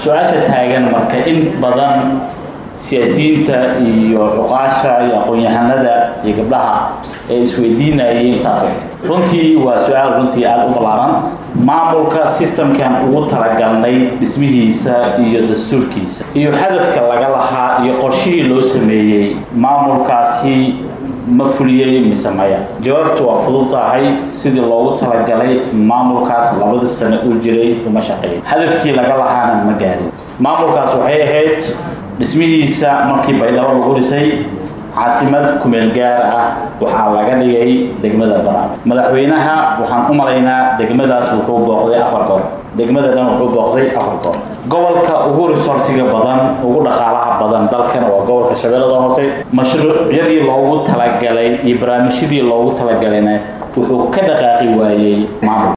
su-aasha taagan marka in badan siyaasiyiinta iyo cuqaasha iyo aqoon-yahanada iyo gabdhaha ee isweydiinayeen taas runtii waa su-aal runtii aada u ballaaran maamulka systemkan ugu talagalnay dhismihiisa iyo dastuurkiisa iyo hadafka laga lahaa iyo qorshihii loo sameeyey maamulkaasi ma fuliyey mise maya jawaabtu waa fudud tahay sidii loogu talagalay maamulkaas labadii sano uu jiray uma shaqeyn hadafkii laga lahaana ma gaarin maamulkaas waxay ahayd dhismihiisa markii baydhabo lagu dhisay caasimad kumeel gaar ah waxaa laga dhigay degmada banaan madaxweynaha waxaan u malaynaa degmadaas wuxuu booqday afar goor degmada dhan wuxuu booqday afar goor gobolka ugu resoursiga badan ugu dhaqaalaha badan dalkana waa gobolka shabeellada hoose mashruucyadii loogu talagalay iyo barnaamijyadii loogu talagalayna wuxuu ka dhaqaaqi waayey maamul